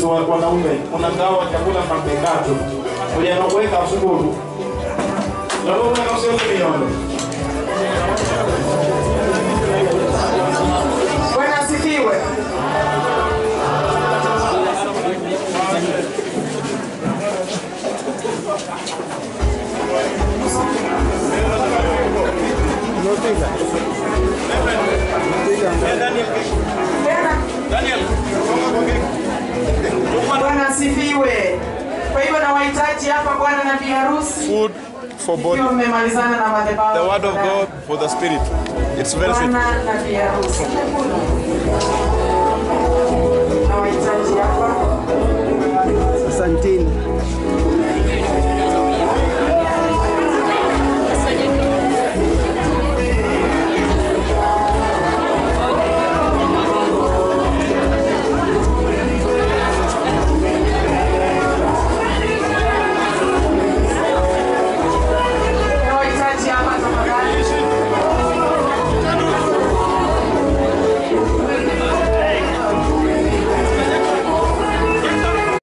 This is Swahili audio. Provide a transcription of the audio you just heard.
wa wanaume unagawa chakula mapekato ujana kuweka msuguru lalo mweka usiweke miondo Bwana asifiwe. Bwana asifiwe. Kwa hivyo nawahitaji hapa bwana na bi harusi Food for body, ikiwa mmemalizana na madhabahu. the word of God for the spirit. It's very sweet. Bwana na bi harusi. Nawahitaji hapa. Asanteni.